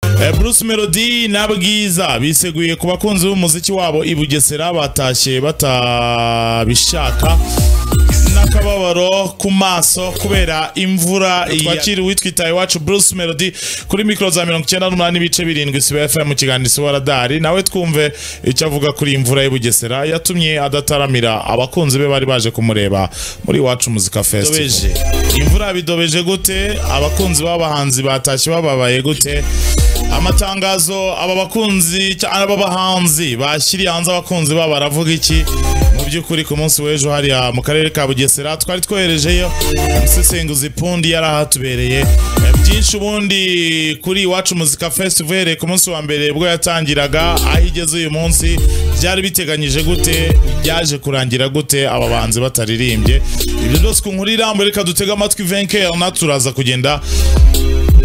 Eh, Bruce Melody na Bwiza biseguye ku bakunzi b'umuziki wabo i Bugesera batashye batabishaka n'akababaro ku maso kubera imvura twakiri witwitaye iwacu Bruce Melody kuri mikoro za 98 n'ibice birindwi siba FM mu kiganiro siwa radari nawe twumve icyo avuga kuri imvura y'u Bugesera yatumye adataramira abakunzi be bari baje kumureba muri iwacu muzika festival imvura bidobeje gute abakunzi b'abahanzi batashye bababaye gute amatangazo aba bakunzi cya- aba bahanzi bashyiriye hanze abakunzi babo baravuga iki mu by'ukuri ku munsi w'ejo hariya mu karere ka bugesera twari twoherejeyo umusesenguzi pundi yari ahatubereye Eh, byinshi ubundi kuri iwacu muzika festival uhereye ku munsi wa mbere bwo yatangiraga aho igeze uyu munsi byari biteganyije gute byaje kurangira gute aba bahanzi bataririmbye ibyo byose ku nkuru irambuye reka dutege amatwi venkel natwe turaza kugenda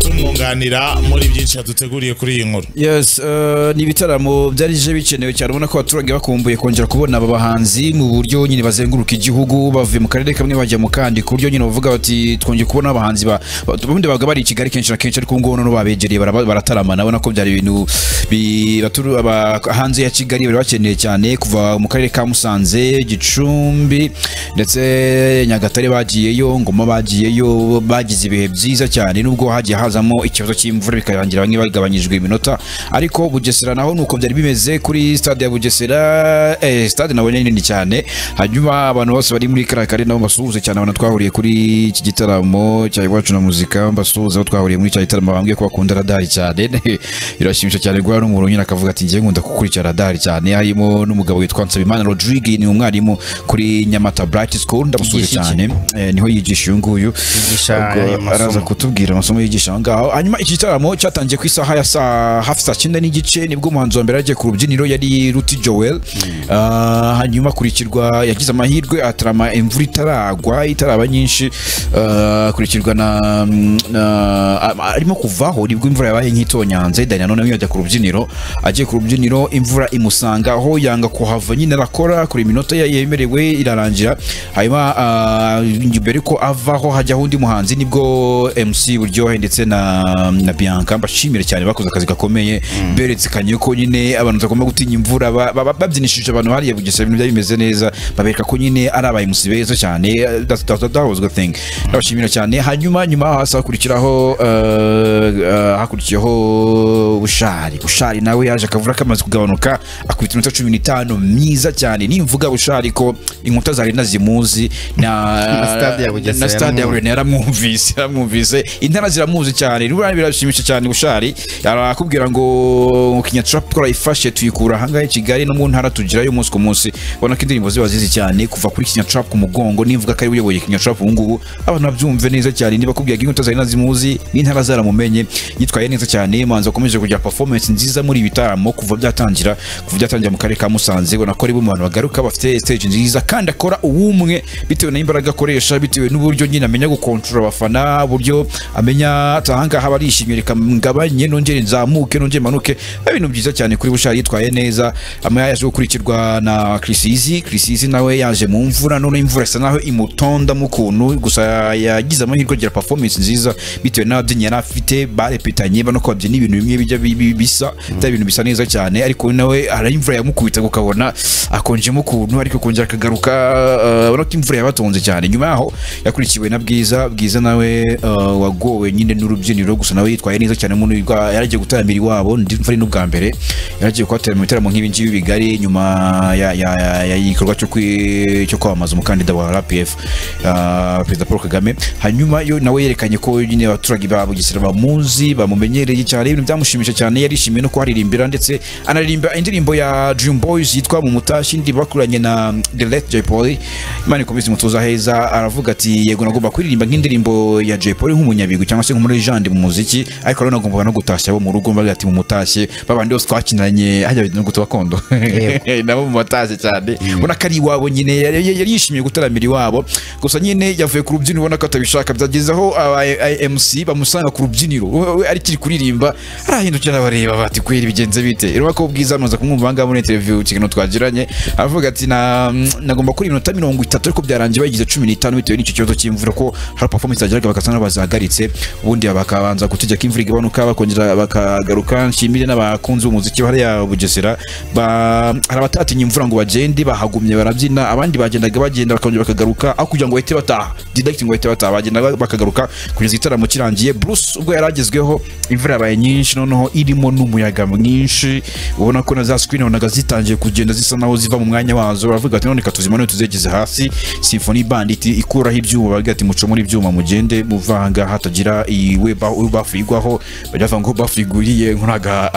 tumwunganira muri byinshi yaduteguriye kuri iyi nkuru Yes, uh, ni ibitaramo byari bije bikenewe cyane ubona ko abaturage bakumbuye kongera kubona aba bahanzi mu buryo nyine bazenguruka igihugu bavuye mu karere kamwe bajya mu kandi ku buryo nyine bavuga bati twongeye kubona abahanzi ba ubundi babaga bari i Kigali kenshi na kenshi ariko ngo noneho babegereye baraba- barataramana ubona ko byari ibintu bi- baturu- aba- hanze ya Kigali bari bakeneye cyane kuva mu karere ka Musanze Gicumbi ndetse Nyagatare bagiyeyo Ngoma bagiyeyo bagize ibihe byiza cyane nubwo hagiye hazamo ikibazo cy'imvura bikarangira bamwe bagabanyijwe iminota ariko Bugesera naho nuko byari bimeze kuri stade ya Bugesera eh, stade nabonye ni nini cyane hanyuma abantu bose bari muri kariya kare nabo basuhuze cyane abantu twahuriye kuri iki gitaramo cya iwacu na muzika basuhuza aho twahuriye muri cya gitaramo bambwiye ko bakunda radari cyane birashimisha cyane guhura n'umuntu nyine akavuga ati njyewe nkunda gukurikira radari cyane harimo n'umugabo witwa Nsabimana Rodrigue ni umwarimu kuri Nyamata Bright School ndamusuhuje Yigisha iki? cyane Eh, niho yigisha uyu nguyu Yigisha Ubwo ayo masomo. araza kutubwira amasomo yigisha aho ngaho hanyuma iki gitaramo cyatangiye ku isaha ya saa hafi saa cyenda n'igice nibwo umuhanzi wa mbere yagiye ku rubyiniro yari ruti joel Ah, hanyuma akurikirwa yagize amahirwe atarama imvura itaragwa itaraba nyinshi Ah, akurikirwa na na- a- arimo kuvaho nibwo imvura yabaye nk'itonyanze daniyano nawe yajya ku rubyiniro agiye ku rubyiniro imvura imusanga aho yanga kuhava nyine arakora kuri iminota ye yemerewe irarangira hanyuma ah, mbere ko avaho hajyaho undi muhanzi nibwo MC Buryohe ndetse na na Bianca mbashimire cyane bakoze akazi gakomeye berekanye ko nyine abantu batagomba gutinya imvura ba- ba- babyinishije abantu hariya Bugesera ibintu byari bimeze neza babereka ko nyine ari aba MC beza cyane that, that, that was a good thing ndabashimira cyane hanyuma nyuma hasi hakurikiraho eh, eh, hakurikiyeho bushari bushari nawe yaje akavura kamaze kugabanuka akubita iminota cumi n'itanu myiza cyane nimvuga bushari ko inkuta zari nazimuzi na Na stade ya Bugesera na stade ya yaramwumva. Bugesera yaramwumvise yaramwumvise intara ziramuzi cyane rura birashimisha cyane bushari arakubwira ngo kinya trap turayifashe tuyikura ahangahe i Kigali no mu ntara tugirayo umunsi ku munsi ubona ko indirimbo ziba zizi cyane kuva kuri kinya trap ku mugongo nimvuga ko ari we uyoboye kinya trap ubu ngubu abantu babyumve neza cyane niba kubwira ngo inkuta zari nazimuzi n'intara zaramumenye yitwaye neza cyane manzi akomeje kugira performance nziza muri ibi bitaramo kuva byatangira kuva byatangira mu karere ka Musanze ubona ko ari bo mu bantu bagaruka bafite stage nziza kandi akora uwumwe bitewe n'imbaraga akoresha bitewe n'uburyo nyine amenya gukontorora abafana uburyo amenya ati ahangaha barishimye reka ngabanye nongere nzamuke nongere manuke ibintu byiza cyane kuri bushari yitwaye neza ama yaje gukurikirwa na Krisizi Krisizi nawe yaje mu mvura none imvura isa naho imutonda mu kuntu gusa yagize amahirwe agira performance nziza bitewe n'ababyinnyi yari afite barepetanye bano ko babyina ibintu bimwe bijya bi- bi- bisa bitari ibintu bisa neza cyane ariko nawe hari imvura yamukubita ukabona akonjemo ukuntu ariko kongera akagaruka eh, urabona ko imvura yabatonze cyane nyuma yaho yakurikiwe na bwiza bwiza nawe eh, wagowe nyine n'urubyiniro gusa nawe yitwaye neza cyane mu nubwo yaragiye gutaramira iwabo ndimva ari n'ubwa mbere yaragiye kuhatera mu bitaramo nk'ibi ngibi bigari nyuma ya- ya- ya- ya igikorwa cyo kwi- cyo kwamamaza umukandida wa RPF ah, perezida Paul Kagame hanyuma yo nawe yerekanye ko nyine abaturage ba Bugesera bamuzi bamumenyereye cyane ibintu byamushimishije cyane yarishimiye no kuharirimbira ndetse anaririmba indirimbo ya Dream Boys yitwa mu mutashi ndi bakuranye na The Late Jay Polly Imana ikomeze imutuza heza aravuga ati yego nagomba kuririmba nk'indirimbo ya Jay Polly nk'umunyabigwi cyangwa se nk'umurejande mu muziki ariko rero nagomba no gutashya abo mu rugo mbaga ati mu mutashye babandi bose twakinanye hajya no gutu gakondo nabo mu mutashye cyane ubona ko ari iwabo nyine yari yari- yari yishimiye gutaramira iwabo gusa nyine yavuye ku rubyiniro ubona ko atabishaka byageze aho aba- aba- MC bamusanga ku rubyiniro we- we arikiri kuririmba arahindukira abareba bati kweri bigenze bite rero ko bwiza amaze kumwumva ahangaha muri interview ku kiganiro twagiranye aravuga ati na nagomba kuri iminota mirongo itatu ariko byarangiye bagize cumi n'itanu bitewe n'icyo kibazo cy'imvura ko hari performance yageraga bagasa n'abazahagaritse ubundi baba bakabanza kutegeka imvura igabanuka bakongera bakagaruka nshimire n'abakunzi b'umuziki hariya Bugesera ba- hari abatatinye imvura ngo bagende bahagumye barabyina abandi bagendaga bagenda bakongera bakagaruka aho kugira ngo bahite bataha didacti ngo bahite bataha bagenda ba- bakagaruka kugeza igitaramo kirangiye Bruce ubwo yari agezweho imvura yabaye nyinshi noneho irimo n'umuyaga mwinshi ubona ko na za screen wabonaga zitangiye kugenda zisa naho ziva mu mwanya wazo baravuga ati none tuzimanure tuzegeze hasi Symphony Band iti- ikuraho ibyuma baravuga ati muco muri ibyuma mugende muva aha ngaha hatagira iwe ba- uwe bafu igwaho bajya bavuga ngo bafu iguriye nkuraga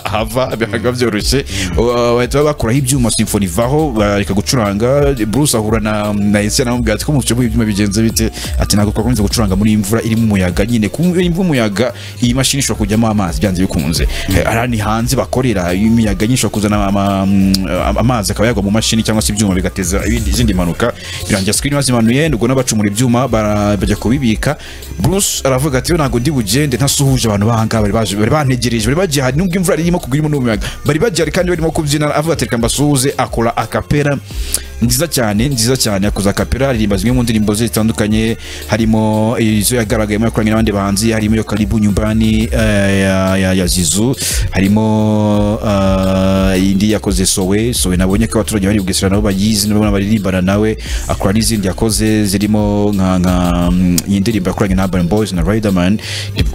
hava bihaga byoroshye Uh, bahita bakuraho ibyuma Symphony vaho bareka gucuranga Bruce ahura na na Ese namumbwira ati ko mu bice by'ibyuma bigenze bite ati ntabwo twakomeza gucuranga muri iyi mvura irimo umuyaga nyine ku imvura umuyaga iyi mashini ishobora kujyamo amazi byanze bikunze Eh, hariya ni hanze bakorera imiyaga nyinshi ishobora kuzana ama- ama- amazi akaba yagwa mu mashini cyangwa se ibyuma bigateza ibindi- izindi mpanuka birangira screen bazimanuye nubwo n'abacumura ibyuma bara- bajya kubibika Bruce aravuga ati "We ntabwo ndi bugende ntasuhuje abantu bahangaha bari baje bari bantegereje bari bagiye hari nubwo imvura irimo kugwa irimo n'umuyaga bari bagiye hari kandi barimo kubyina avuga ati reka mbasuhuze akora akapera nziza cyane nziza cyane yakoze akapera aririmba zimwe mu ndirimbo ze zitandukanye harimo izo yagaragayemo yakoranye n'abandi bahanzi harimo iyo karibu nyumbani eh, ya, ya, ya zizu harimo eh, indi yakoze sowe sowe nabonye ko abaturage bari bugesera nabo bayizi nabo baririmbana nawe akora n'izindi yakoze zirimo nka nka mm, iyi ndirimbo yakoranye na Urban Boys na Riderman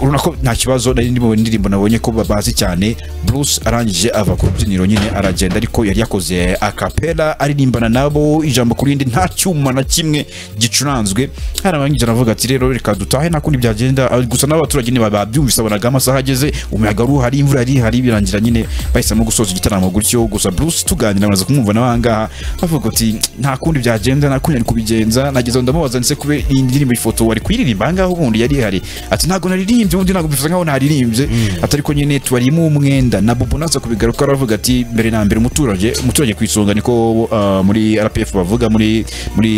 urabona ko nta kibazo nari ndimo indirimbo nabonye ko babazi cyane Bruce arangije ava ku rubyiniro nyine aragenda ariko yari yakoze akapela aririmbana nabo ijambo ku rindi nta cyuma na kimwe gicuranzwe hari abangije aravuga ati rero reka dutahe nta kundi byagenda Ah, gusa n'abaturage niba babyumvise abonaga amasaha ageze umuyaga ari uhari imvura yari ihari birangira nyine bahisemo gusoza igitaramo gutyo gusa Bruce tuganira bamaze kumwumva n'abangaha bavuga ati nta kundi byagenda nta kundi yari kubigenza nageze aho ndamubaza ndetse kube iyi ndirimbo ifoto wari kuyiririmba ahangaha ubundi yari ihari ati ntabwo naririmbye ubundi ntabwo bifuza nkaho naririmbye atari ko nyine tubarimo umwenda na Bobo naza kubigaruka aravuga ati mbere na mbere umuturage umuturage ku isonga niko ah, muri RPF bavuga muri muri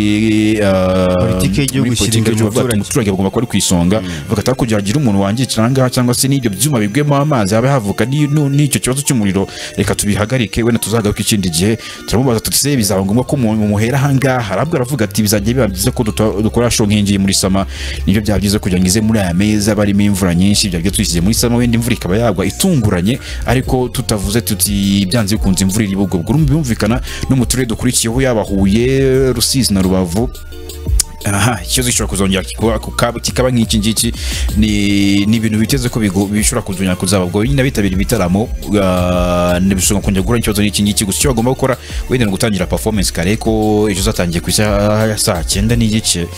ah, Politike y'igihugu muri politike ishyira imbere y'igihugu bavuga ati umuturage. umuturage bagomba kuba ari ku isonga bavuga ati kugira hagira umuntu wangikira ahangaha cyangwa se n'ibyo byuma bigwemo amazi habe havuka n'i- nu- n'icyo kibazo cy'umuriro reka tubihagarike wenda tuzagaruka ikindi gihe turamubaza tuti se bizaba ngombwa ko mu- muhera ahangaha arabwo aravuga ati bizajya biba byiza ko duta- dukora show nk'iyi ngiyi muri sama nibyo byaba byiza kugira ngo ize muri aya meza barimo imvura nyinshi byaba byiza tuyishyize muri sama wenda imvura ikaba yagwa itunguranye ariko tutavuze tuti byanze bikunze imvura iri bugwe urumva birumvikana no mu turere dukurikiyeho yaba Huye Rusizi na Rubavu aha ikibazo gishobora kuzongera kikuba- kuka- kikaba nk'iki ngiki ni ni ibintu biteze ko bigo- bishobora kuzongera kuzaba ubwo nyine abitabira ibitaramo ah, ntibishobora kongera guhura n'ikibazo n'iki ngiki gusa icyo bagomba gukora wenda ni ugutangira performance kare ko ejo uzatangiye ku isaha ya saa cyenda n'igice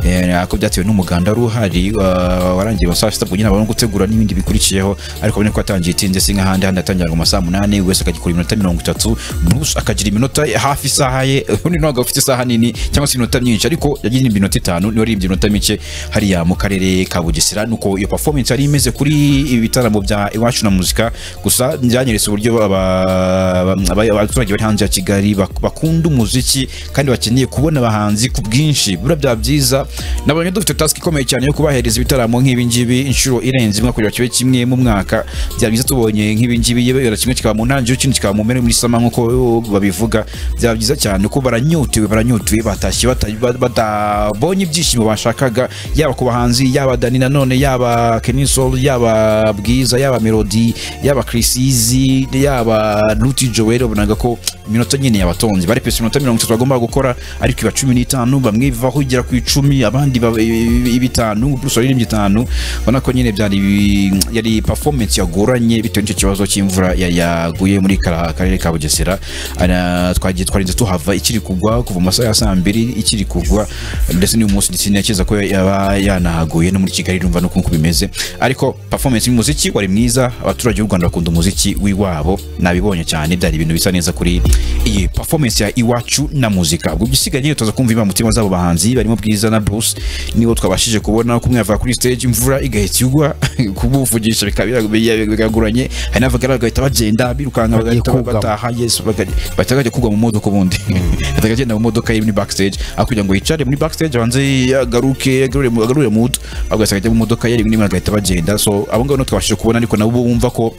eh, ako byatewe n'umuganda wari uhari wa- warangiye mu saa sita ubwo nyine abantu gutegura n'ibindi bikurikiyeho ariko ubona ko yatangiye itinze si nk'ahandi handi yatangira ngo mu masaha munani buri wese akagikora iminota mirongo itatu Bruce akagira iminota hafi isaha ye ubundi ntabwo afite isaha nini cyangwa se iminota myinshi ariko yagiye iminota itanu niwe aririmbye iminota mike hariya mu karere ka Bugesera nuko iyo performance yari imeze kuri ibi bitaramo bya iwacu na muzika gusa byanyeretse uburyo aba- aba- abaturage bari hanze ya Kigali bak- bakunda umuziki kandi bakeneye kubona abahanzi ku bwinshi bura bya byiza nabonye dufite task ikomeye cyane yo kubahereza ibitaramo nk'ibi ngibi inshuro irenze imwe kugira kibe kimwe mu mwaka byaba byiza tubonye nk'ibi ngibi yewe wenda kimwe kikaba mu ntangiriro ikindi kikaba mu mpera muri sama nk'uko babivuga byaba byiza cyane ko baranyotewe baranyotewe batashye bata- ba- batabonye ibyishimo bashakaga yaba ku bahanzi yaba Dani nanone yaba Kenny Soul yaba Bwiza yaba Melody yaba Chris Easy yaba Luti Joel ubonaga ko iminota nyine yabatonze bari pesa iminota mirongo itatu bagomba gukora ariko iba cumi n'itanu bamwe bivaho igera ku icumi abandi baba- i- i- bitanu plus waririmbye itanu ubona ko nyine byari ibi- yari performance yagoranye bitewe n'icyo kibazo cy'imvura ya- yaguye muri kara- karere ka Bugesera Ara- twagiye twarinze tuhava ikiri kugwa kuva mu masaha ya saa mbiri ikiri kugwa ndetse n'uyu munsi sinakeza ko yaba yanahaguye no muri Kigali urumva no uko bimeze ariko performance y'umuziki wari mwiza abaturage b'u Rwanda bakunda umuziki w'iwabo nabibonye cyane byari ibintu bisa neza kuri iyi performance ya iwacu na muzika ubwo igisigaye nyine tuza kumva impamutima z'abo bahanzi barimo Bwiza na Bruce nibo twabashije kubona kumwe yava kuri stage imvura igahita igwa kumuvugisha bikaba bira- bigaguranye hari n'abagaragu bagahita bagenda birukanka Bagiye bagahita kugama. bataha yes bagahita bajya kugwa mu modoka ubundi bagahita bagenda mu modoka ye muri backstage aho kugira ngo yicare muri backstage abanze agaruke agarure mu- agarure mu moto agahita ajya mu modoka ye rimwe na rimwe bagahita bagenda so abo ngabo nibo twabashije kubona ariko nabo bumva ko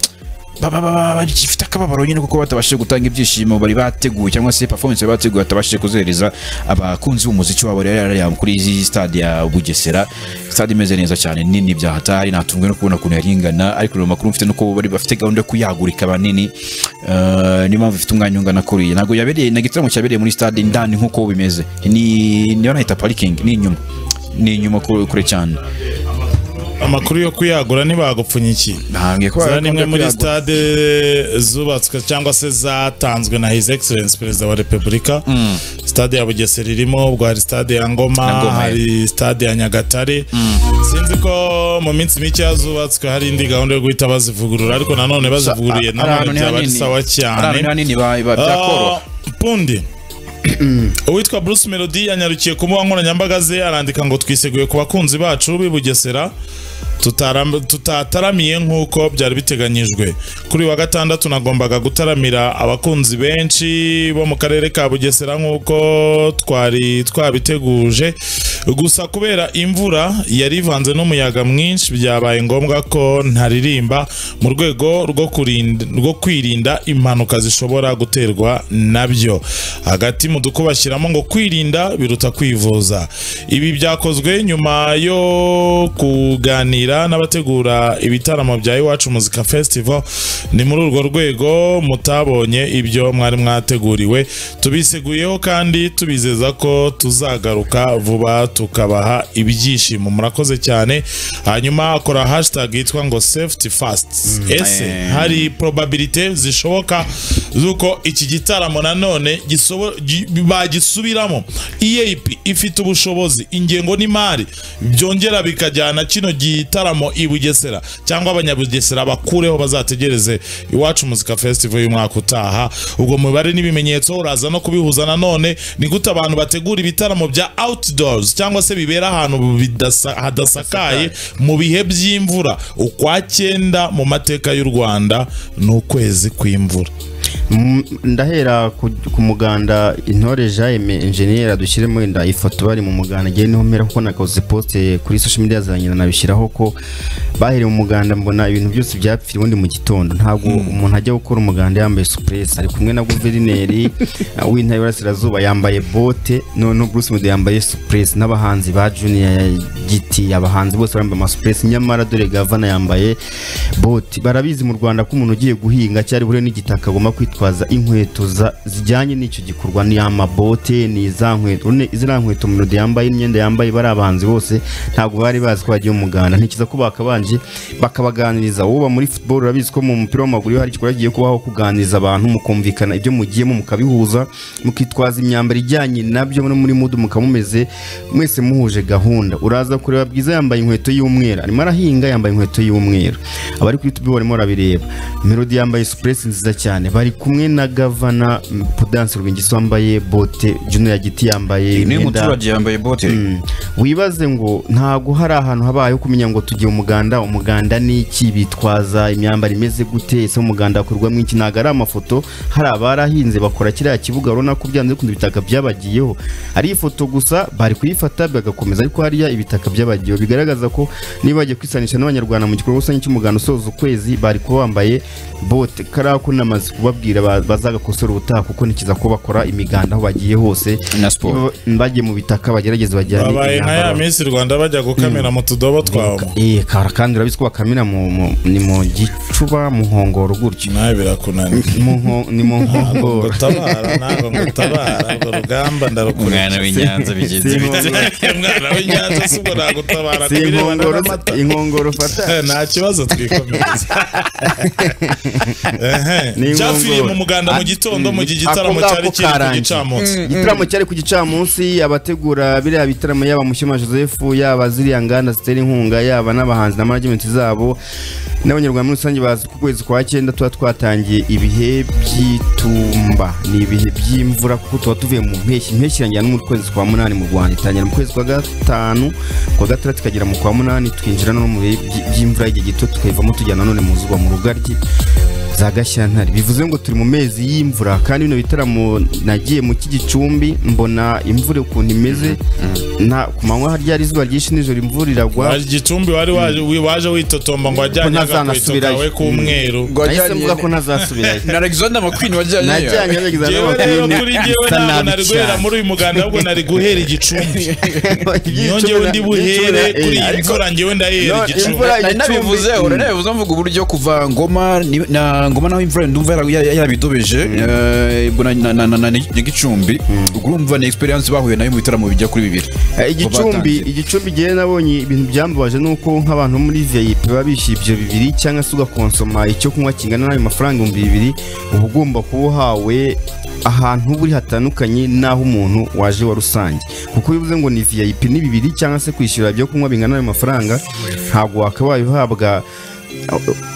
baba baba bagifite akababaro nyine kuko batabashije gutanga ibyishimo bari bateguye cyangwa se performance bari bateguye batabashije kuzihereza abakunzi b'umuziki wabo rero yari yari kuri izi stade ya Bugesera stade imeze neza cyane nini byahatari natunzwe no kubona ukuntu yari ingana ariko rero amakuru mfite nuko bari bafite gahunda yo kuyagurika banini Eh, niyo mpamvu ifite umwanya ungana kuriya ntabwo yabereye na gitaramo cyabereye muri stade indani nk'uko bimeze ni niyo nahita parikingi ni inyuma ni inyuma kure kure cyane amakuru yo kuyagura ntibagupfunyikiye ntabwo zara nimwe muri stade zubatswe cyangwa se zatanzwe na his excellence perezida wa repubulika stade ya bugesera irimo ubwo hari stade ya ngoma Na Ngoma, hari stade ya nyagatare sinzi ko mu minsi mike yazubatswe hari indi gahunda yo guhita bazivugurura ariko nanone bazivuguruye ari nanone ahantu ni byaba ari hanini. sawa ari ahantu ni cyane hanini ba- ba- byakoroha Ah, Pundi uwitwa Bruce Melody yanyarukiye ku mbuga nkoranyambaga ze arandika ngo twiseguye ku bakunzi bacu b'i Bugesera tutaram- tutataramiye nk'uko byari biteganyijwe kuri uyu wa gatandatu nagombaga gutaramira abakunzi benshi bo mu karere ka Bugesera nk'uko twari twabiteguje gusa kubera imvura yari ivanze n'umuyaga mwinshi byabaye ngombwa ko ntaririmba mu rwego rwo kurinda- rwo kwirinda impanuka zishobora guterwa nabyo hagati mu dukuba bashyiramo ngo kwirinda biruta kwivuza ibi byakozwe nyuma yo kuganira n'abategura ibitaramo bya iwacu muzika festival ni muri urwo rwego mutabonye ibyo mwari mwateguriwe tubiseguyeho kandi tubizeza ko tuzagaruka vuba tukabaha ibyishimo murakoze cyane hanyuma akora hashtag yitwa ngo safety fast ese eh. hari probabilite zishoboka z'uko iki gitaramo nanone gisobo- gi- bagisubiramo EAP ifite ubushobozi ingengo n'imari byongera bikajyana kino gitaramo i Bugesera cyangwa abanyabugesera bakureho bazategereze iwacu muzika festival y'umwaka utaha ubwo mubare n'ibimenyetso uraza no kubihuza nanone ni gute abantu bategura ibitaramo bya outdoors cyangwa se bibera ahantu bidasa- hadasakaye mu bihe by'imvura ukwa cyenda mu mateka y'u rwanda ni ukwezi kw'imvura Mm, ndahera ku ku muganda intore jaime enjeniyeri dushyire muri nda ifoto bari mu muganda njyewe niho mpera kuko nakoze poste kuri social media za nyina nabishyiraho ko bahereye mu muganda mbona ibintu byose byapfira ubundi mu gitondo ntabwo umuntu ajya gukora umuganda yambaye supuresi ari kumwe na guverineri uh, w'intara y'Iburasirazuba yambaye bote no no Bruce Melody yambaye supuresi n'abahanzi ba Junior ya giti abahanzi bose bambaye amasupuresi nyamara dore gavana yambaye bote barabizi mu Rwanda ko umuntu ugiye guhinga cyari buriya n'igitaka agomba kwitwaza inkweto za- zijyanye n'icyo gikorwa ni amabote ni za nkweto urabona ziriya nkweto Melody yambaye imyenda yambaye bari abahanzi bose ntabwo bari bazi ko bagiye mu muganda ntekereza ko bakabanje bakabaganiriza wowe uba muri football urabizi ko mu mupira w'amaguru iyo hari igikorwa kigiye kubaho kuganiriza abantu mukumvikana ibyo mugiyemo mukabihuza mukitwaza imyambaro ijyanye nabyo no muri mudu mukaba mumeze mwese muhuje gahunda uraza kureba bwiza yambaye inkweto y'umweru arimo arahinga yambaye inkweto y'umweru abari kuri tubi barimo barabireba melody yambaye supuresi nziza cyane bari kumwe na gavana mm, Prudence Rwingiso wambaye bote Juno ya giti yambaye niyo imyenda muturage yambaye bote Mm. wibaze ngo ntabwo hari ahantu habaye ho kumenya ngo tugiye umuganda umuganda ni iki bitwaza imyambaro imeze gute ese umuganda hakorwamo iki ntabwo ari amafoto hari abarahinze bakora kiriya kibuga urabona ko byanze bikunda ibitaka byabagiyeho ari ifoto gusa bari kuyifata bagakomeza ariko hariya ibitaka byabagiyeho bigaragaza ko niba bagiye kwisanisha n'abanyarwanda mu gikorwa rusange cy'umuganda usoza ukwezi bari kuba bambaye bote kariya ko namaze kubabwira ba- bazagakosora ubutaha kuko nikiza ko bakora imiganda aho bagiye hose na siporo bagiye mu bitaka bagerageze bajyane babaye nka ya imyambaro. minsi rwanda bajya gukamira mu tudobo twabo Eh, kara kandi urabizi ko bakamira mu, mu, ni mu gicuba mu nkongoro gutyo nawe birakunaniye Mu nko- ni mu ntabwo nkongoro ngutabara ntabwo ngutabara urwo rugamba ndarukurikira umwana w'inyanza bigenzi bite mwana w'inyanza si ubwo nagutabara ku Si birebana inkongoro- n'amata inkongoro fata nta kibazo twikomeza Ni inkongoro. cyapfiriye mu muganda mu gitondo mu gihe igitaramo cyari Ako ngako kiri ku karangiye. gicamunsi igitaramo cyari ku gicamunsi abategura biriya bitaramo yaba Mushyoma Joseph yaba ziriya nganda zitera inkunga yaba n'abahanzi na management zabo n'abanyarwanda muri rusange bazi ku kwezi kwa cyenda tuba twatangiye ibihe by'itumba ni ibihe by'imvura kuko tuba tuvuye mu mpeshyi impeshyi irangira no mu kwezi kwa munani mu rwanda itangira mu kwezi kwa gatanu kwa gatandatu ikagera mu kwa munani twinjira no mu bihe by'imvura y'igihe gito tukayivamo tujya nanone mu zuba mu rugaryi za gashyantare bivuze ngo turi mu mezi y'imvura kandi bino bitaramo nagiye mu iki gicumbi mbona imvura ukuntu imeze na ku manywa harya hari izuba ryinshi nijoro imvura iragwa Waje igicumbi wari waje waje witotomba ngo wajyanye agakweto ntazanasubirayo. kawe k'umweru nahise mvuga ko ntazasubirayo na Alexander McQueen wajyanye najyanye abegeza Jewe rero kuri jewe ntabwo nari guhera muri uyu muganda ahubwo nari guhera igicumbi nyongewe ndi buhere kuri iyi mvura njyewe ndahera No, igicumbi imvura- Nari nabivuze igicumbi. ora nabivuze mvuga uburyo kuva ngoma ni- na ngoma naho imvura ndumva yara- yara- yarabidobeje eh, ubwo na- na na- na- na Nyagicumbi urumva ni experience bahuye nayo mu bitaramo bijya kuri bibiri Eh, igicumbi Batangiye. igicumbi gihe nabonye ibintu byambabaje nuko nk'abantu muri VIP baba bishyuye ibyo bibiri cyangwa se ugakonsoma icyo kunywa kingana n'ayo mafaranga ibihumbi bibiri uba ugomba kuba uhawe ahantu uba uri hatandukanye n'aho umuntu waje wa rusange kuko iyo uvuze ngo ni VIP ni bibiri cyangwa se kwishyura ibyo kunywa bingana n'ayo mafaranga ntabwo wakabaye uhabwa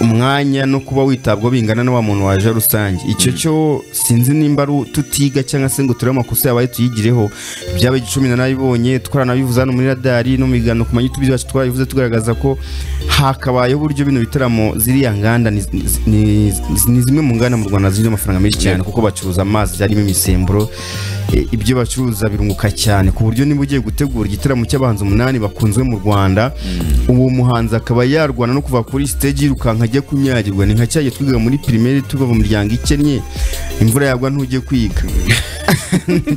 umwanya no kuba witabwaho bingana na wa muntu waje rusange icyo cyo sinzi nimba ari tutiga cyangwa se ngo turebe amakosa yabaye tuyigireho byaba igicumi nanabibonye twaranabivuze hano muri radari no mu biganiro ku manyutu yacu twarabivuze tugaragaza ko hakabayeho uburyo bino bitaramo ziriya nganda ni, ni, ni zimwe mu nganda mu rwanda zirimo amafaranga menshi cyane kuko bacuruza amazi arimo imisemburo E, ibyo bacuruza birunguka cyane ku buryo niba ugiye gutegura igitaramo cy'abahanzi umunani bakunzwe mu rwanda uwo muhanzi akaba yarwana no kuva kuri stage yirukanka ajya kunyagirwa ni nka cyagiye twigaga muri primaire tuva mu miryango ikennye imvura yagwa ntujye kwiga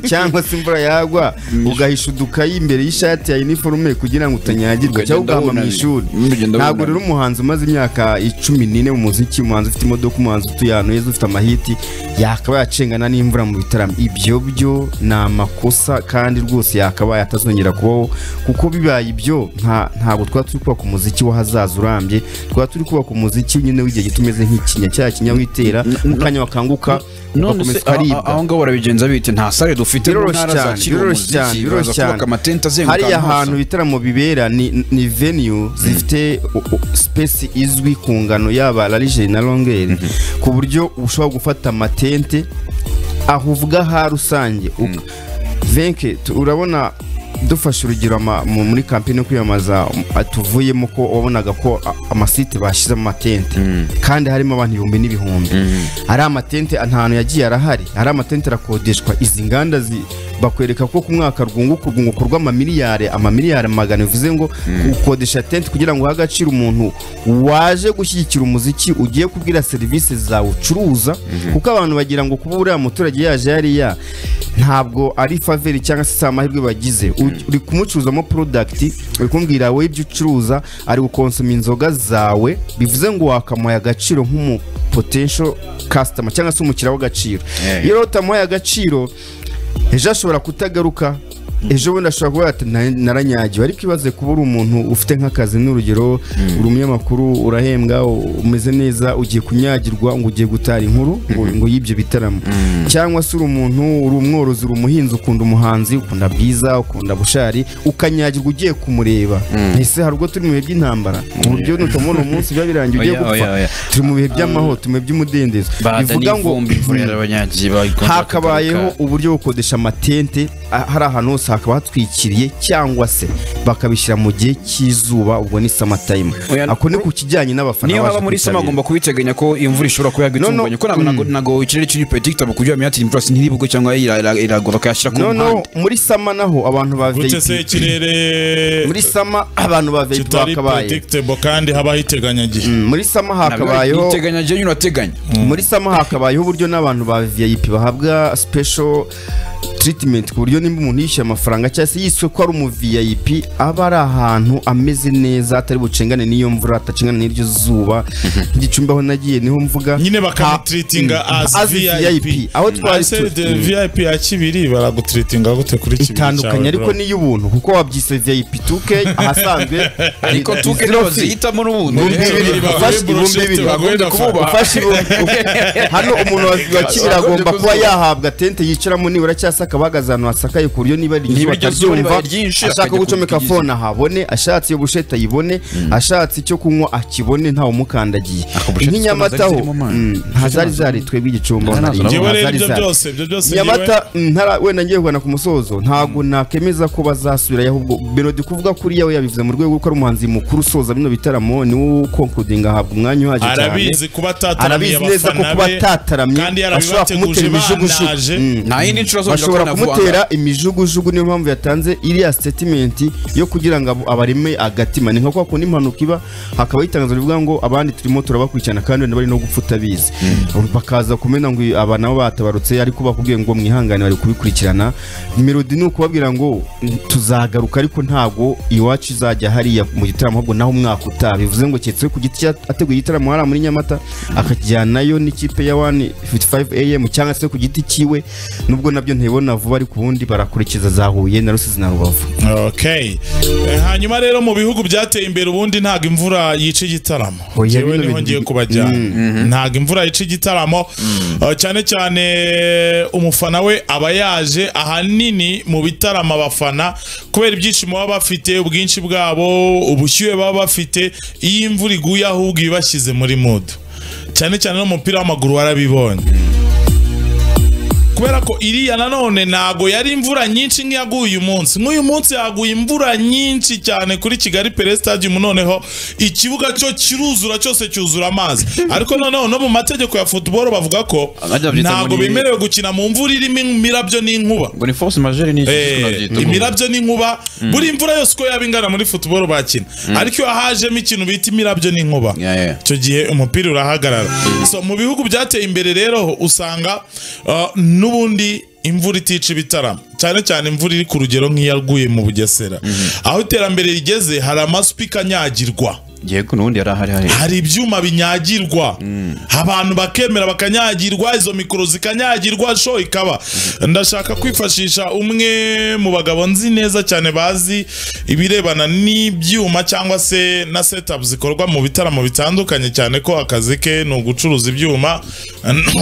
cyangwa se imvura yagwa ugahisha udukayi imbere y'ishati ya iniforume kugira ngo utanyagirwa Ukagenda cyangwa ugahama mu wunamye. ishuri Ugenda ntabwo wunamye. rero umuhanzi umaze imyaka icumi n'ine mu muziki umuhanzi ufite imodoka umuhanzi utuye ahantu heza ufite amahiti yakaba yacengana n'imvura mu bitaramo ibyo byo ni amakosa kandi rwose yakabaye atazongera kubaho kuko bibaye ibyo nta- ntabwo twaba turi kubaka umuziki w'ahazaza urambye twaba turi kubaka umuziki nyine w'igihe gito umeze nk'ikinya cya kinya witera mu kanya wakanguka none ugakomeza se aho ukaribwa aho ngaho barabigenza bite nta sare dufite mu biroroshye ntara cyane zakira biroroshye cyane umuziki biroroshye baraza cyane kubaka amatente azenguruka hariya ahantu hose. hantu ibitaramo bibera ni, ni venue zifite space izwi ku ngano yaba larigeri na longeri ku buryo ushobora gufata amatente aho uvuga ha rusange Uka- venke tu- urabona dufashe urugero ama- mu- muri kampani yo kwiyamamaza um, a- tuvuyemo ko wabonaga ko a- amasite bashyizemo amatente kandi harimo abantu ibihumbi n'ibihumbi ari amatente nta hantu yagiye arahari ari amatente arakodeshwa izi nganda zi- bakwereka ko ku mwaka rwunguka urwunguko rw'amamiliyari amamiliyari magana bivuze ngo ukodesha tente kugira ngo uhe agaciro umuntu waje gushyigikira umuziki ugiye kubwira serivisi zawe ucuruza kuko abantu bagira ngo kuba uriya muturage yaje yariya ntabwo ari faveri cyangwa se si amahirwe bagize U- uri kumucuruzamo porodagiti uri kumbwira wowe ibyo ucuruza ari gukonsoma inzoga zawe bivuze ngo wakamuhaye agaciro nk'umu potential customer cyangwa se umukiriya w'agaciro Yeah. iyo rero utamuhaye agaciro ejo ashobora kutagaruka ejo bundi ashobora kuba ati "Na- naranyagiwe ariko ibaze kuba uri umuntu ufite nk'akazi n'urugero uri umunyamakuru urahembwa u- umeze neza ugiye kunyagirwa ngo ugiye gutara inkuru ngo ngo y'ibyo bitaramo cyangwa se uri umuntu uri umworozi uri umuhinzi ukunda umuhanzi ukunda bwiza ukunda bushari ukanyagirwa ugiye kumureba ese hari ubwo turi mu bihe by'intambara ku buryo nutamubona umunsi biba birangiye ugiye Oya, oya, gupfa oya. turi mu bihe by'amahoro turi mu bihe by'umudendezo bivuga ngo hakabayeho uburyo bwo gukodesha amatente a- hari ahantu hose hakaba hatwikiriye cyangwa se bakabishyira mu gihe cy'izuba ubwo ni summer time Oya, ako ni ku kijyanye n'abafana niyo baje haba muri sama kwitabira. agomba kubiteganya ko imvura ishobora kuba No, no, yagwitunganya kuko ntabwo ntabwo- ntabwo ikirere kiri predictable kugira ngo imvura si ntiribugo cyangwa ira- ira- iragwa bakayashyira ku no no mpande muri sama naho abantu ba gute se VIP ikirere muri sama abantu ba VIP kitari bakabaye predictable kandi habaho iteganyagihe Mm, muri sama Ntabwo hakabayeho uteganya jya nyine urateganya muri sama hakabayeho uburyo n'abantu ba VIP bahabwa special treatment ku buryo nimba umuntu yishyuye amafaranga cyangwa se yiswe ko ari umu VIP aba ari ahantu ameze neza atari bucengane n'iyo mvura atacengane n'iryo zuba nk'igicumbi aho nagiye niho mvuga nyine Ha- bakamutreatinga Mm, as as VIP VIP. Aho twari Ese tu- de- Mm. VIP ya Kibiri baragutreatinga gute kuri Kibiri itandukanye cyawe, ariko bro? n'iy'ubuntu kuko wabyise VIP 2K ahasanzwe ariko tuke zero fee. zihitamo n'ubundi Ibihumbi rero. bibiri baguhe ufashe ibihumbi bullshit, bibiri baguhe Bakunze amafaranga. kububaha. ufashe ibihumbi- hano umuntu wa wa kibiri agomba kuba yahabwa tente yicaramo nibura cyangwa asaka bahagaze ahantu hasakaye ku buryo niba Niba iryo iryo zuba zuba ribaye ryinshi, ryinshi ashaka akajya gucomeka kuryiza. fone ahabone ashatse ubusheta ayibone ashatse icyo kunywa akibone ntawumukandagiye busheta nk'inyamataho zirimo amazi. mm, nta zari zari twebwe igicumbi aho nari Ntabwo njyewe nta rero zari ibyo zari byose ibyo byose njyewe nyamata mm, ntara wenda ngiye kugana ku musozo ntabwo nakemeza ko bazasubirayo ahubwo melody kuvuga kuri yawe yabivuze mu rwego ko ari umuhanzi mukuru usoza bino bitaramo ni wowe ukonkudinga ahabwa umwanya uhagije cyane arabizi kuba atataramiye arabizi neza ko abafana kuba be atataramye kandi bashobora yarabibateguje kumutera banaje imijugujugu Mm. nta yindi nshuro zongera bashobora kubona vuba kumutera imijugujugu niyo mpamvu yatanze iriya statement yo kugira ngo abo- abareme agatima ni nka kwa kundi impanuka iba hakaba itangazo rivuga ngo abandi turimo turabakurikirana kandi wenda bari no gupfa utabizi bakaza kumena ngo aba nabo batabarutse ariko bakubwiye ngo mwihangane bari kubikurikirana melody ni ukubabwira ngo tuzagaruka ariko ntabwo iwacu izajya hariya mu gitaramo ahubwo naho umwaka utaha bivuze ngo keretse we ku giti cye ateguye igitaramo hariya muri nyamata akakijyanayo n'ikipe ya 155 am cyangwa se ku giti cyiwe nubwo nabyo ntibona vuba ariko ubundi barakurikiza za huye na rusizi na rubavu okay Eh, hanyuma rero mu bihugu byateye imbere ubundi ntabwo imvura yica igitaramo Oya, Njyewe bino niho bindi- ngiye kubajyana ntabwo imvura yica igitaramo Eh, cyane cyane umufana we aba yaje ahanini mu bitaramo abafana kubera ibyishimo baba bafite ubwinshi bwabo ubushyuhe baba bafite iyo imvura iguye ahubwo ibibashyize muri mudu cyane cyane n'umupira w'amaguru warabibonye kubera ko iriya nanone ntago yari imvura nyinshi nk'iyaguye uyu munsi nk'uyu munsi yaguye imvura nyinshi cyane kuri kigali pere stadium noneho ikibuga cyo kiruzura cyose cyuzura amazi ariko noneho no mu mategeko ya football bavuga ko Abajya babyita ntago muri- bemerewe gukina mu mvura irimo imirabyo n'inkuba ngo ni force majeure ni Eh, imirabyo n'inkuba buri imvura yose uko yaba ingana muri football bakina ariko iyo hajemo ikintu bita imirabyo n'inkuba Yeah, yeah. icyo gihe umupira urahagarara so mu bihugu byateye imbere rero usanga uh, n'ubundi imvura itica ibitaramo cyane cyane imvura iri ku rugero nk'iyaguye mu bugesera aho iterambere rigeze hari amasupika anyagirwa yego n'ubundi yari ahari hari hari ibyuma binyagirwa abantu bakemera bakanyagirwa izo mikoro zikanyagirwa sho ikaba ndashaka kwifashisha umwe mu bagabo nzi neza cyane bazi ibirebana n'ibyuma cyangwa se na setup zikorwa mu bitaramo bitandukanye cyane ko akazi ke ni ugucuruza ibyuma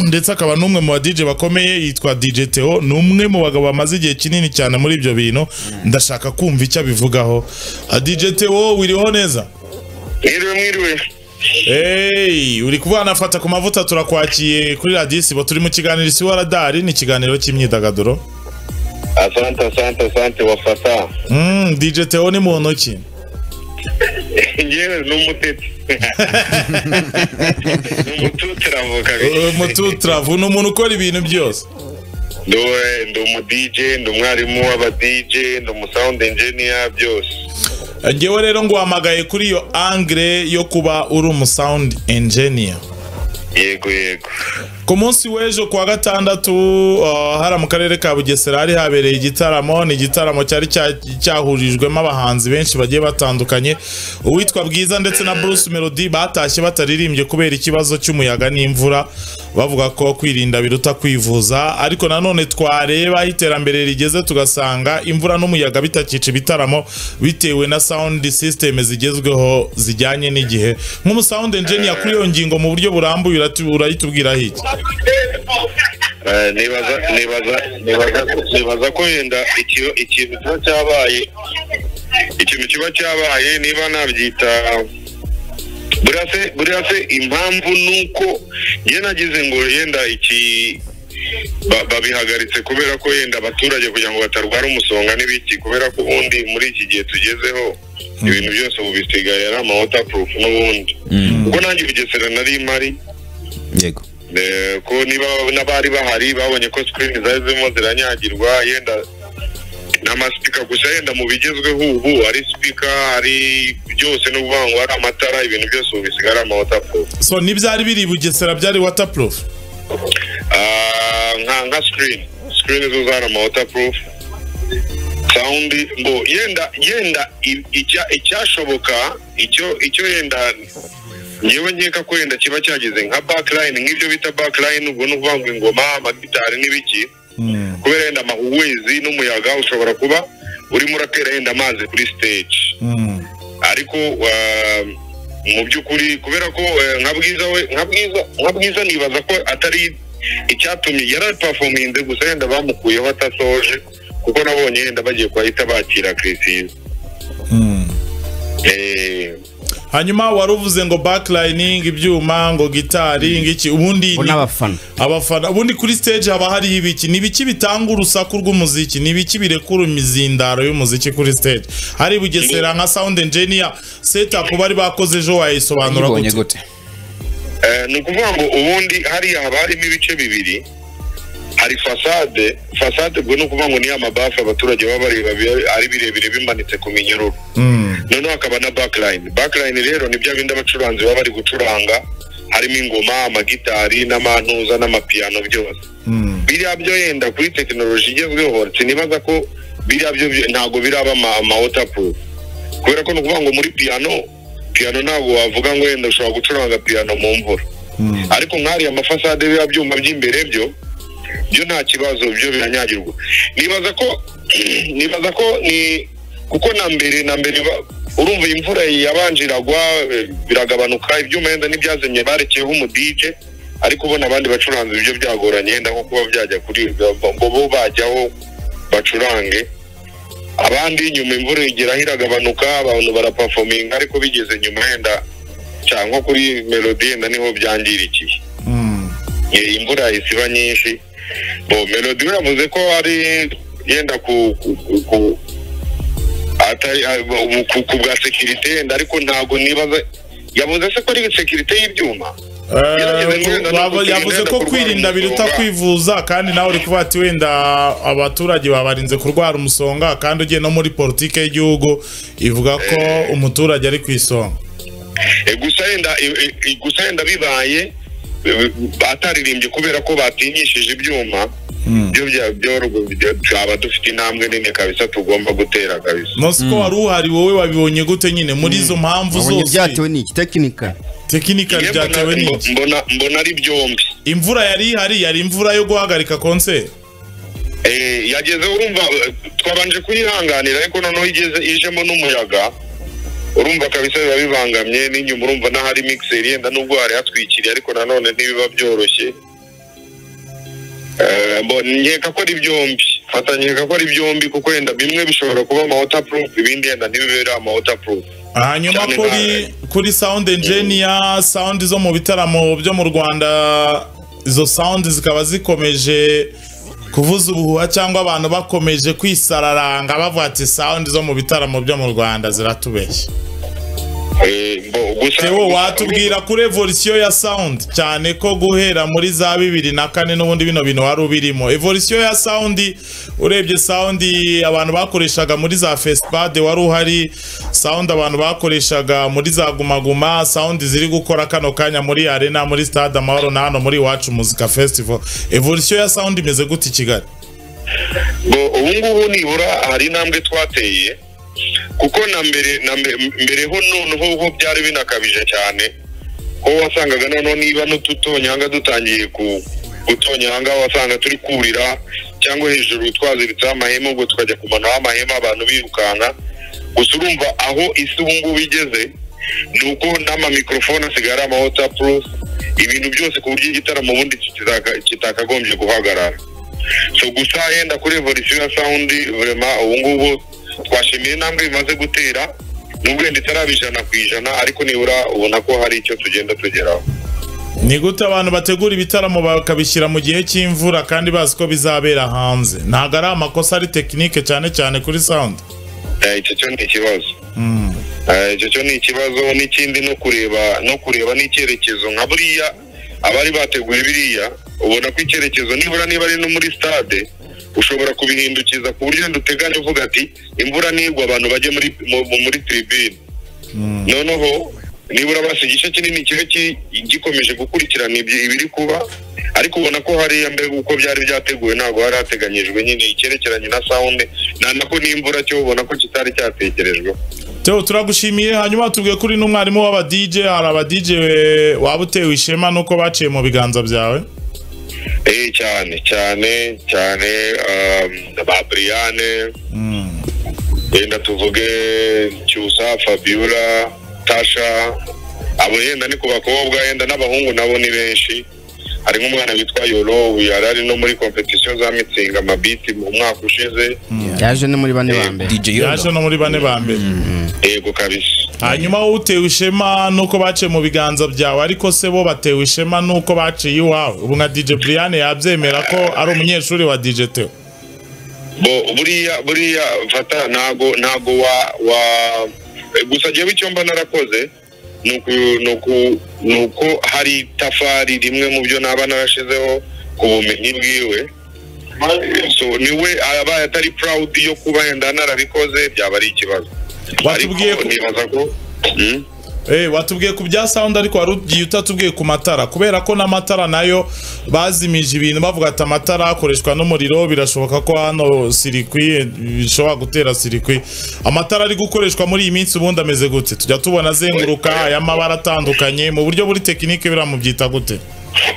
ndetse akaba n'umwe mu ba DJ bakomeye yitwa DJ Theo ni umwe mu bagabo bamaze igihe kinini cyane muri ibyo bintu ndashaka kumva icyo abivugaho Ah, DJ Theo wiriho neza Mwiriwe mwiriwe. Hey, uri kuba wanafata ku mavuta turakwakiye kuri radiyo isibo turi mu kiganiro isi waradari ni ikiganiro cy'imyidagaduro Asante asante asante wafata. mm, DJ Theo ni muntu ntoki Njyewe ni umutetsi. Ni umututsi aravuga. umututravu ni umuntu ukora ibintu byose Ndowe ndi umu DJ, ndi umwarimu w'aba DJ, ndi umu sound engineer byose. ngewe rero nguhamagaye kuri iyo angre yo kuba uri umu sound engineer Yego yego. ku munsi w'ejo kuwa gatandatu uh, hari mu karere ka bugesera hari habereye igitaramo ni igitaramo cyari cya- cyahurijwemo abahanzi benshi bagiye batandukanye uwitwa bwiza ndetse na bruce melody batashye bataririmbye kubera ikibazo cy'umuyaga n'imvura bavuga ko kwirinda biruta kwivuza ariko nanone twareba aho iterambere rigeze tugasanga imvura n'umuyaga bitakica ibitaramo bitewe na sound system zigezweho zijyanye n'igihe nk'umusound engineer kuri iyo ngingo mu buryo burambuye uratu- urayitubwiraho iki Eh, nibaza nibaza nibaza nibaza ko yenda ikintu ikintu kiba cyabaye ikintu kiba cyabaye niba nabyita buriya se buriya se impamvu ni uko njye nagize ngo yenda iki ba- babihagaritse kubera ko yenda abaturage kugira ngo batarwara umusonga n'ibiki kubera ko ubundi muri iki gihe tugezeho ibintu byose ubu bisigaye ari amawaterproof n'ubundi kuko nanjye bugesera nari mari yego Eh, ko niba n'abari bahari babonye ko screen zari zirimo ziranyagirwa yenda n'amasipika gusa yenda mu bigezweho ubu ari sipika ari byose no kuvuga ngo hari amatara ibintu byose ubu bisigara amawaterproof so n'ibyari biri i bugesera byari waterproof Ah, nka nka screen screen zo zari amawaterproof sound ngo yenda yenda i- icya- icyashoboka icyo icyo yenda ngewe nkeka ko yenda kiba cyageze nka backline nk'ibyo bita backline ubwo ni ukuvuga ngo ingoma amagitari n'ibiki kubera yenda amahuwezi n'umuyaga ushobora kuba urimo uratera yenda amazi kuri stage ariko ah, mu by'ukuri kubera ko eh, nka bwiza we nka bwiza nka bwiza nibaza ko atari icyatumye yarapafominze gusa yenda bamukuyeho atasoje kuko nabonye yenda bagiye kuhita bakira kirisizi hanyuma wari uvuze ngo backlayiningi ibyuma ngo gitari ngiki ubundi bo ni- n'abafana abafana ubundi kuri stage haba hariho ibiki ni ibiki bitanga urusaku rw'umuziki ni ibiki birekura imizindaro y'umuziki kuri stage hari i bugesera nka sound engineer setup bari bakoze ejo wayisobanura yibonye gute gute Eh, ni ukuvuga ngo ubundi hariya haba harimo ibice bibiri hari fasade fasade ubwo ni ukuvuga ngo ni ya mabafu abaturage baba bareba bi- ari birebire bimanitse ku minyururu noneho hakaba na backline backline rero ni bya bindi abacuranzi baba bari gucuranga harimo ingoma amagitari n'amantuza n'amapiyano byose biriya byo yenda kuri tekinoloji igezweho sinibaza ko biriya byo byo- ntabwo biraba ama ama waterproof kubera ko ni ukuvuga ngo muri piyano piyano ntabwo wavuga ngo wenda ushobora gucuranga piyano mu mvura ariko nk'ariya amafasade biriya byuma by'imbere byo byo nta kibazo byo biranyagirwa nibaza ko nibaza ko ni kuko na mbere na mbere ba- urumva iyi imvura yabanje iragwa eh, biragabanuka ibyuma yenda n'ibyazimye barekeyeho umudije ariko ubona abandi bacuranzi ibyo byagoranye yenda nko kuba byajya kuribwa ngo bo bajyaho bacurange abandi nyuma imvura igeraho iragabanuka abantu barapafominga ariko bigeze nyuma yenda cyangwa nko kuri melodi yenda niho byangirikiye Eh, imvura yahise iba nyinshi bo melodi we yavuze ko ari yenda ku ku- ku- ku- atari ah, bu- ku- ku bwa sekirite yenda ariko ntabwo nibaza yavuze se ko ari sekirite y'ibyuma Eh, yavuze ko kwirinda biruta kwivuza kandi nawe uri kuvuga ati wenda abaturage babarinze kurwara umusonga kandi ugiye no muri politiki y'igihugu ivuga ko umuturage ari ku isonga E, gusa yenda e, e, gusa yenda bibaye e, bataririmbye kubera ko batinyishije ibyuma byo bya- byo- byo- twaba dufite intambwe nini kabisa tugomba gutera kabisa munsi ko wari uhari wowe wabibonye gute nyine muri izo mpamvu babonye zose byatewe n'iki tekinika tekinika Njye mbona- byatewe n'iki mbona- mbona ari byombi imvura yari ihari yari imvura yo guhagarika konseri Eh, yageze urumva eh, twabanje kuyihanganira ariko noneho igeze ijemo n'umuyaga urumva kabisa biba bibangamye n'inyuma urumva n'ahari mixer yenda nubwo hari hatwikiriye ariko nanone ntibiba byoroshye Eh, mbo- nkeka ko ari byombi fata nkeka ko ari byombi kuko yenda bimwe bishobora kuba ama waterproof ibindi yenda ntibibere ama waterproof hanyuma Cyane kuri nawe. kuri sound engineer sound zo mu bitaramo byo mu Rwanda izo sound zikaba zikomeje kuvuza ubuhuha cyangwa abantu bakomeje kwisararanga bavuga ati sound zo mu bitaramo byo mu Rwanda ziratubeshya Eh, mbo- gusa tewo watubwira kuri evolution ya sound cyane ko guhera muri za bibiri na kane n'ubundi bino bintu wari ubirimo evolution ya sound urebye sound abantu bakoreshaga muri za fesipade wari uhari sound abantu bakoreshaga muri za gumaguma sound ziri gukora kano kanya muri arena muri stade amahoro na hano muri iwacu muzika festival evolution ya sound imeze gute i kigali ngo ubu ngubu nibura hari intambwe twateye kuko na mbere na mbe- mbere ho noneho ho byari binakabije cyane ko wasangaga noneho niba n'ututonyanga dutangiye ku gutonyanga wasanga turi kurira cyangwa hejuru twaziritseho amahema ubwo tukajya kumanaho amahema abantu birukanka gusa urumva aho isi ubu ngubu igeze ni uko n'amamikorofone asigaye ari amawotapuru ibintu byose ku buryo igitaramo ubundi kitaka- kitakagombye guhagarara so gusa yenda kuri evolution ya sound vrema ubu ngubu twashimiye intambwe bimaze gutera nubwo yenda itaraba ijana ku ijana ariko nibura ubona ko hari icyo tugenda tugeraho ni gute abantu bategura ibitaramo bakabishyira mu gihe cy'imvura kandi bazi ko bizabera hanze ntabwo ari amakosa ari tekinike cyane cyane kuri sound Eh, icyo cyo ni ikibazo Eh, icyo cyo ni ikibazo n'ikindi no kureba no kureba n'icyerekezo nka buriya abari bateguye biriya ubona ko icyerekezo nibura niba ari no muri stade ushobora kubihindukiza ku buryo wenda uteganya uvuga ati imvura nigwa abantu bajye muri mu- muri tribune noneho nibura basi igice kinini kiba ki- gikomeje gukurikirana ibyo- ibiri kuba ariko ubona ko hariya mbega uko byari byateguwe ntabwo hari hateganyijwe nyine icyerekeranye na sawundi na nako n'imvura cyo ubona ko kitari cyatekerejwe Teo turagushimiye hanyuma tubwiye kuri n'umwarimu w'aba DJ hari aba DJ waba utewe ishema nuko baciye mu biganza byawe eh cyane cyane cyane um, ba Briane yenda tuvuge Cyusa Fabiola Tasha abo yenda ni ku bakobwa yenda n'abahungu nabo ni benshi harimo umwana witwa yoro yari ari no muri competition za mitsinga amabiti mu mwaka ushize yaje ni muri bane ba mbere DJ Yoro. yaje no muri bane ba mbere yego kabisa hanyuma wowe utewe ishema nuko baciye mu biganza byawe ariko se bo batewe ishema nuko baciye iwawe ubu nka DJ Brian yabyemera ko ari umunyeshuri wa DJ Theo bo buriya buriya fata ntago ntago wa wa gusa jewe icyo mba narakoze ni uku- ni uku- ni uko hari itafari rimwe mu byo naba narashizeho ku bumenyi bwiwe so niwe abaye atari proud yo kuba yenda narabikoze byaba ari ikibazo Watubwiye ariko ko- nibaza ko Hmm? Eh, watubwiye ku bya sound ariko wari ugiye utatubwiye ku matara kubera ko n'amatara nayo bazimije ibintu bavuga ati amatara akoreshwa n'umuriro birashoboka ko hano sirikwi bishobora gutera sirikwi amatara ari gukoreshwa muri iyi minsi ubundi ameze gute tujya tubona azenguruka ay'amabara atandukanye mu buryo buri tekinike biramubyita gute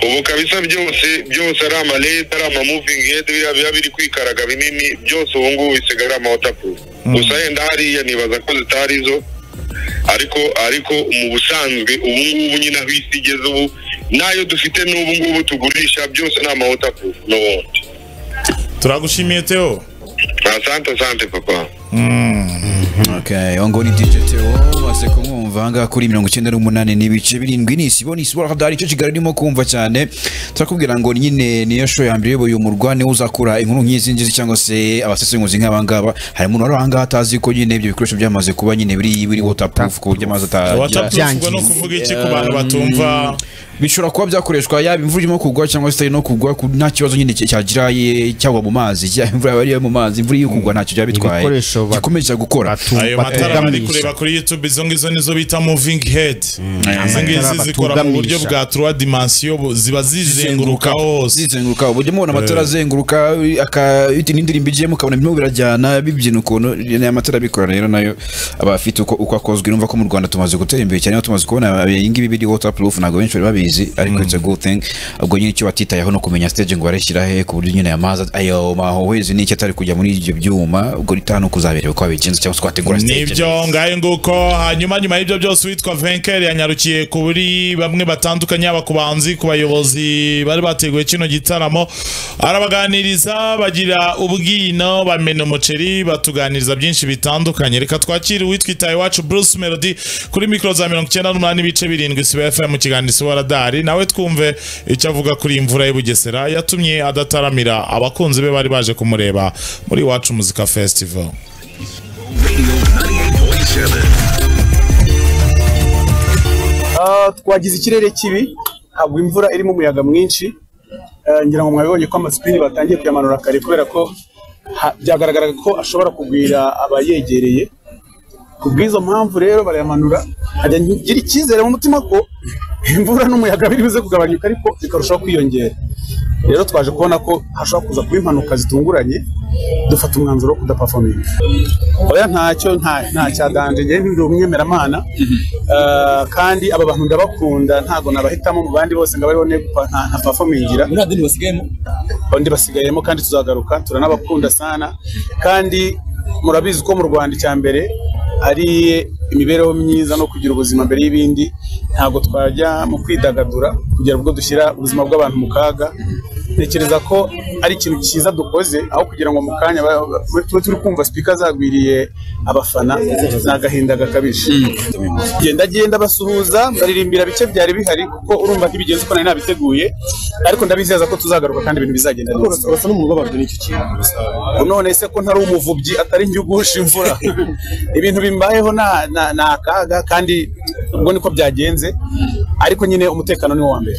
ubu kabisa byose byose ari amaleta ari amamoving head biriya biba biri kwikaraga binini byose ubu ngubu bisigaye ari amawaterproof gusa yenda hariya nibaza ko zitari zo ariko ariko mu busanzwe ubu ngubu nyine aho isi igeze ubu n'ayo dufite n'ubu ngubu tugurisha byose ni amawaterproof n'ubundi turagushimiye Theo asante asante papa Okay, uwo nguwo ni DJ Theo maze kumwumva ahangaha kuri mirongo icyenda n'umunani n'ibice birindwi ni isibo ni isibo radari icyo kigali urimo kumva cyane turakubwira ngo nyine niyo show ya mbere uyoboye umurwa niwe uzakura inkuru nk'izi ngizi cyangwa se abasesenguzi nk'abangaba hari umuntu wari ahangaha atazi ko nyine ibyo bikoresho byamaze kuba nyine biri biri waterproof ku buryo amazi atajya wacapushwa no kuvuga iki ku bantu batumva bishobora kuba byakoreshwa yaba imvura irimo kugwa cyangwa se itari no kugwa ku- nta kibazo nyine cya- cyagira ye- cyagwa mu mazi cyangwa imvura yaba ari iyo mu mazi imvura iyo kugwa ntacyo byaba bitwaye Ibikoresho ba- gikomeje gukora ayo matara bari kureba batugamisha kuri youtube izo ngizo nizo bita moving head izi ngizi Amatara zikora mu buryo batugamisha. bwa trois dimension bu- ziba zizenguruka hose zizenguruka uburyo mubona amatara azenguruka aka- bitewe n'indirimbo igiyemo ukabona birimo birajyana bibyina ukuntu aya matara abikora rero nayo aba afite uko uko akozwe numva ko mu rwanda tumaze gutera imbere cyane aho tumaze kubona iyi ngibi biri waterproof ntabwo benshi bari babizi ariko it's a good thing ubwo nyine icyo batitayeho no kumenya stage ngo bareshyira he ku buryo nyine aya mazi ayo mahohezi n'icyo atari kujya muri ibyo byuma ubwo ritaha no kuzabireba ko babigenza cyangwa se ko bategura stage nibyo ngayo nguko hanyuma nyuma y'ibyo byose uwitwa venker yanyarukiye kuri bamwe batandukanye yaba ku bahanzi ku bayobozi bari bateguye kino gitaramo arabaganiriza bagira ubwino bamena umuceri batuganiriza byinshi bitandukanye reka twakire uwitwa itaye iwacu bruce melody kuri mikoro za mirongo icyenda n'umunani ibice birindwi siba fm mu kiganiro sibo radari nawe twumve icyo avuga kuri iyi mvura y'u bugesera yatumye adataramira abakunzi be bari baje kumureba muri iwacu muzika festival Ah, twagize ikirere kibi ntabwo imvura irimo umuyaga mwinshi Eh, ngira ngo mwabibonye ko amasipini batangiye kuyamanura kare kubera ko ha- byagaragaraga ko ashobora kugwira abayegereye ku bw'izo mpamvu rero barayamanura nkajya ngira icyizere mu mutima ko imvura n'umuyaga biri buze kugabanyuka ariko bikarushaho kwiyongera rero twaje kubona ko hashobora kuza kuba impanuka zitunguranye dufata umwanzuro wo kudapafominga oya ntacyo nta nta cyaganje njye ndi umwemeramana Eh, kandi aba bantu ndabakunda ntago nabahitamo mu bandi bose ngo abariho negupa nta nta performingira muri adeni basigayemo undi basigayemo kandi tuzagaruka turanabakunda sana kandi murabizi ko mu Rwanda icya mbere ari imibereho myiza no kugira ubuzima mbere y'ibindi ntago twajya mu kwidagadura kugera ubwo dushyira ubuzima bw'abantu mu kaga ntekereza ko ari ikintu cyiza dukoze aho kugira ngo mu kanya ba- ba- tube turi kumva sipika zagwiriye abafana ni agahinda gakabije genda genda basuhuza baririmbira bike byari bihari kuko urumva ntibigenze uko nari nabiteguye ariko ndabizeza ko tuzagaruka kandi ibintu bizagenda neza basa n'umubabajwe n'icyo kintu none se ko ntari umuvubyi atari njyugusha imvura ibintu bimbayeho na- na- ni akaga kandi ubwo niko byagenze ariko nyine umutekano ni wo wa mbere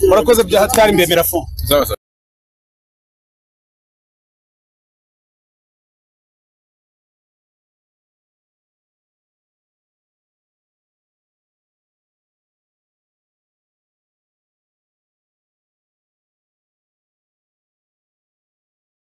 murakoze bya hatari mbemera fo